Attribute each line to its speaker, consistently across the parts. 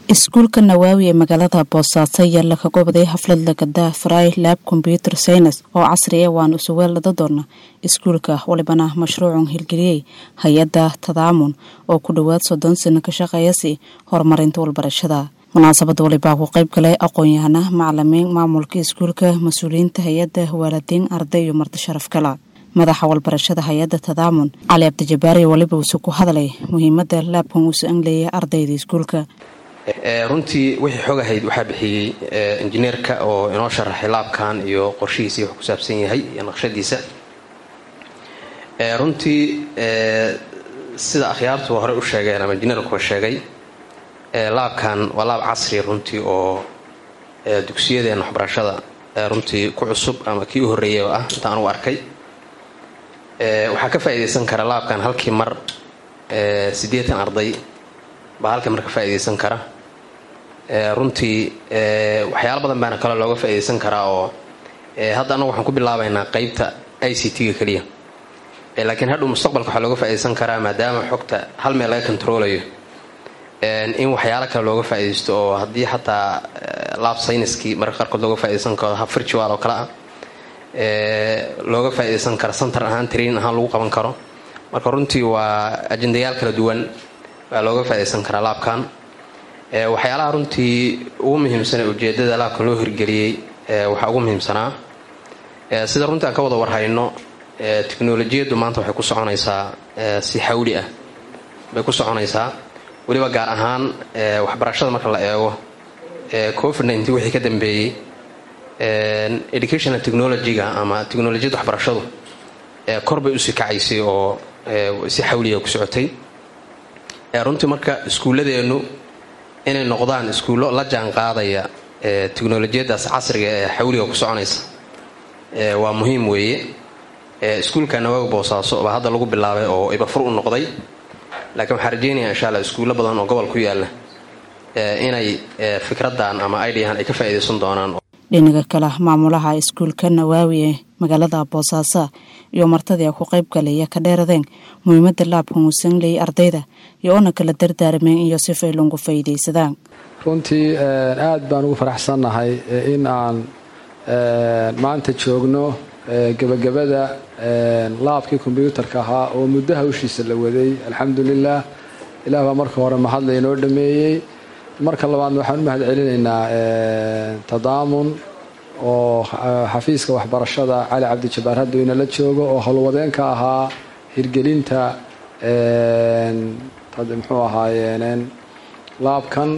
Speaker 1: iskuulka nawaawi ee magaalada boosaaso ayaa laga gobaday xaflad lagadaa fry lab combyuter science oo casri ah waan usuweelada doona iskuulka walibana mashruucun hirgeliyey hay-adda tadaamun oo ku dhowaad soddon sano ka shaqeeyasi horumarinta walbarashada munaasabada walibaa ku qayb galay aqoon-yahana macalimiin maamulka iskuulka mas-uuliyiinta hay-adda waalidiin arday iyo marti sharaf kala madaxa walbarashada hay-adda tadaamun cali cabdijabaari waliba uuse ku hadlay muhiimada laabkan uusa angleeya ardayda iskuulka
Speaker 2: runtii wixii xog ahayd waxaa bixiyey injineerka oo inoo sharaxay laabkan iyo qorshihiisii wax ku saabsan yahay iyo naqshadiisa runtii sida akhyaartu hore u sheegeen ama injineerkuba sheegay laabkan waa laab casri runtii oo dugsiyadeenna waxbarashada runtii ku cusub ama kii u horreeyaba ah intaan u arkay waxaa ka faa'iidaysan kara laabkan halkii mar siddeetan arday baa halkii mar ka faa'iidaysan kara runtii waxyaalo badan baana kaloo looga faa'iidaysan karaa oo hadda annagu waxaan ku bilaabaynaa qeybta i c t-ga keliya laakiin hadhow mustaqbalka waxaa looga faa'iidaysan karaa maadaama xogta hal meel laga kontaroolayo in waxyaalo kale looga faa'iidaysto oo haddii xataa laab sayniskii marka qaarkood looga faa'iidaysan karo hab virtual oo kale ah looga faa'iidaysan karo center ahaan training ahaan lagu qaban karo marka runtii waa ajendayaal kala duwan baa looga faa'iidaysan karaa laabkan waxyaalaha runtii ugu muhiimsan ee ujeedada laabkan loo hirgeliyey waxaa ugu muhiimsanaa sida runtii aan ka wada warhayno teknolojiyaddu maanta waxay ku soconaysaa si xawli ah bay ku soconaysaa weliba gaar ahaan waxbarashada marka la eego covid nneteen wixii ka dambeeyey educational technology-ga ama teknolojiyadda waxbarashadu kor bay usii kacaysay oo si xawliga ku socotay runtii marka iskuulladeennu inay noqdaan iskuullo la jaan qaadaya teknolojiyaddaas casriga ee xawliga ku soconaysa waa muhiim weeye iskuulka nawaawi boosaaso baa hadda lagu bilaabay oo ibafur u noqday laakiin waxaan rajeynaya insha alla iskuullo badan oo gobol ku yaalla inay fikradan ama idiahan ay ka faa'iidaysan doonaan
Speaker 1: dhinaga kale maamulaha iskuulka nawaawi ee magaalada boosaaso iyo martadii ku qayb galaya ka dheeradeen muhiimada laabkan uu sangleyay ardayda iyo ona kala dardaarameen iyo sifay lagu faa'iidaysadaan
Speaker 3: runtii aad baan ugu faraxsannahay in aan maanta joogno gebagabada laabkii kombyuutarka ahaa oo muddo hawshiisa la waday alxamdulilah ilaah baa marka hore mahadla inoo dhameeyey marka labaadna waxaan u mahad celinaynaa tadaamun oo xafiiska waxbarashada cali cabdijabaar haddu inala joogo oo howlwadeenka ahaa hirgelinta muxuu ahaayeen laabkan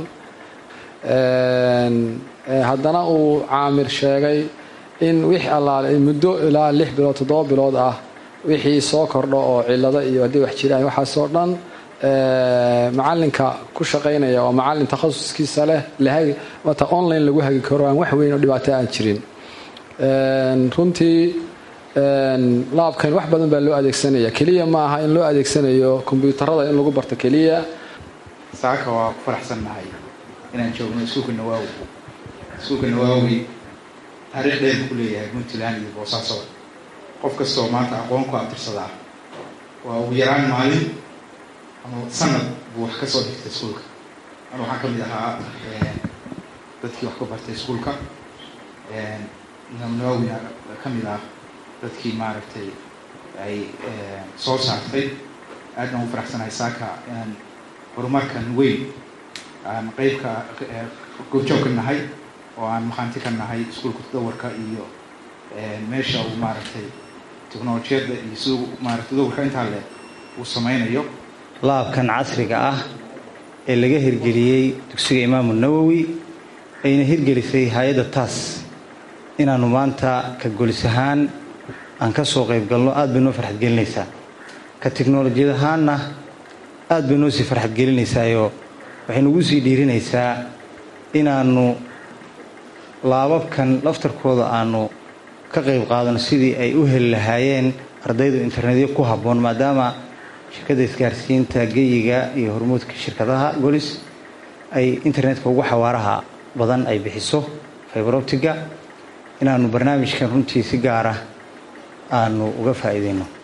Speaker 3: haddana uu caamir sheegay in wix allaale muddo ilaa lix bilood toddoba bilood ah wixii soo kordho oo cilado iyo haddii wax jiraan waxaasoo dhan macalinka ku shaqaynaya oo macalin takhasuskiisa leh lahagi mata online lagu hagi karo aan wax weyn oo dhibaato aan jirin runtii laabkan wax badan baa loo adeegsanaya keliya ma aha in loo adeegsanayo kombyuutarada in lagu barto keliya
Speaker 4: saaka waa ku faraxsannahay inaan joogno iskuulka nawaawi iskuulka nawaawi taariikh dheer ku leeyahay puntland iyo boosaaso qof kastoo maanta aqoon ku abtirsadaa waa ugu yaraan maalin ama sanad buu wax ka soo dhigtay iskuulka an waxaan ka mid ahaa dadkii wax ka bartay iskuulka imaam nawawina ka mid ah dadkii maaragtay ay soo saartay aadna ugu faraxsanahay saaka inaan horumarkan weyn aan qeybka goobjoog ka nahay oo aan maqaanti ka nahay iskuulka tadawarka iyo meesha uu maaragtay teknolojiyadda iyo siduu maarata tadawarka intaa leh uu sameynayo
Speaker 5: laabkan casriga ah ee laga hirgeliyey dugsiga imaamu nawowi ayna hirgelisay hay-adda taas inaannu maanta ka golis ahaan aan ka soo qayb galno aad bay noo farxad gelinaysaa ka teknolojiyad ahaanna aad bay noo sii farxad gelinaysaayoo waxay nagu sii dhiirinaysaa inaannu laababkan laftarkooda aanu ka qayb qaadano sidii ay u heli lahaayeen ardaydu internetyo ku habboon maadaama shirkadda isgaarsiinta geyiga iyo hormuudka shirkadaha golis ay internetka ugu xawaaraha badan ay bixiso fiberoptiga inaannu barnaamijkan runtii si gaara aanu uga faa'iidayno